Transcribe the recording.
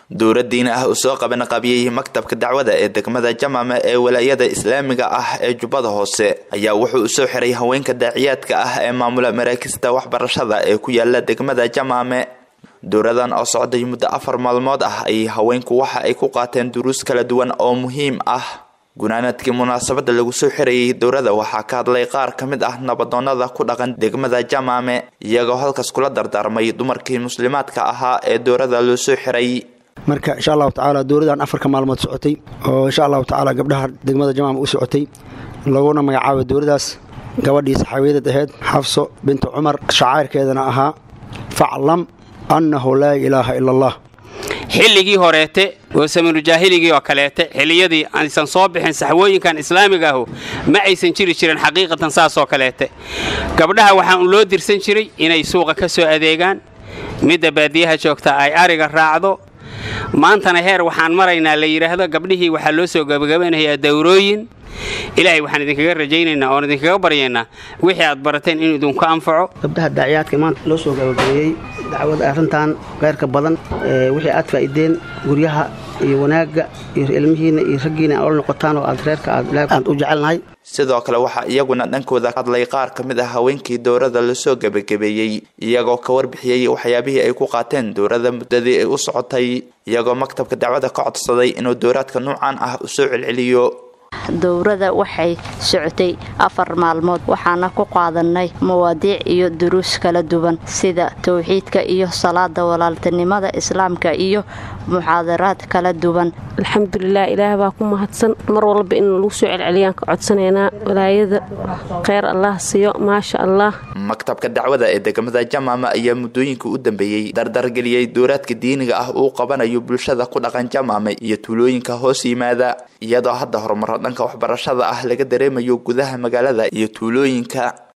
dowra diini ah uu soo qabanqabiyey maktabka dacwada ee degmada jamaame ee walaayada islaamiga ah ee jubbada hoose ayaa wuxuu u soo xiray haweenka daaciyaadka ah ee maamula maraakista waxbarashada ee ku yaala degmada jamaame dowradan oo socday muddo afar maalmood ah ayay haweenku waxa ay ku qaateen duruus kala duwan oo muhiim ah gunaanadkii munaasabada lagu soo xirayay dowrada waxaa ka hadlay qaar ka mid ah nabadoonada ku dhaqan degmada jamaame iyagoo halkaas kula dardaarmay dumarkii muslimaadka ahaa ee dowrada loo soo xiray marka insha allahu tacaala dowladan afarka maalmood socotay oo insha allahu tacaala gabdhaha degmada jamaama u socotay laguna magacaabay dowladaas gabadhii saxaabiyadad ahayd xafso bintu cumar shacayrkeedana ahaa faclam annahu laa ilaaha ila allah xilligii horeete oo saminujaahiligi oo kaleete xilliyadii aysan soo bixin saxwooyinkan islaamiga ahu ma aysan jiri jirin xaqiiqatan saasoo kaleete gabdhaha waxaan loo dirsan jiray inay suuqa ka soo adeegaan midda baadiyaha joogta ay ariga raacdo maantana heer waxaan maraynaa la yidhaahdo gabdhihii waxaa loo soo gabagabanayaa dawrooyin ilaahay waxaan idinkaga rajaynaynaa oon idinkaga baryaynaa wixii aad barateen inuu idinku anfaco gabdhaha daaciyaadka maanta loo soo gabagabeeyey dacwada arrintan keyrka badan wixii aad faa'iideen guryaha iyo wanaagga iyo ilmihiinna iyo raggiina aad ola noqotaan oo aad reerka aad u jecelnahay sidoo kale waxaa iyaguna dhankooda hadlay qaar ka mid ah haweenkii dowrada lasoo gebagabeeyey iyagoo ka warbixiyey waxyaabihii ay ku qaateen dowrada muddadii ay u socotay iyagoo maktabka dacwada ka codsaday inuu dowraadka nuucan ah u soo celceliyo dowrada waxay socotay afar maalmood waxaana ku qaadanay mawaadiic iyo duruus kala duwan sida towxiidka iyo salaada walaaltinimada islaamka iyo muxaadaraad kala duwan alxamdulilah ilaah baa ku mahadsan mar walba in lagu soo celceliyaan ka codsanaynaa walaayada kheyr allah siiyo maasha allah maktabka dacwada ee degmada jamaama ayaa muddooyinka u dambeeyey dardargeliyey dowraadka diiniga ah uu qabanayo bulshada ku dhaqan jamaame iyo tuulooyinka hoos yimaada iyadoo hadda horumaro dhanka waxbarashada ah laga dareemayo gudaha magaalada iyo tuulooyinka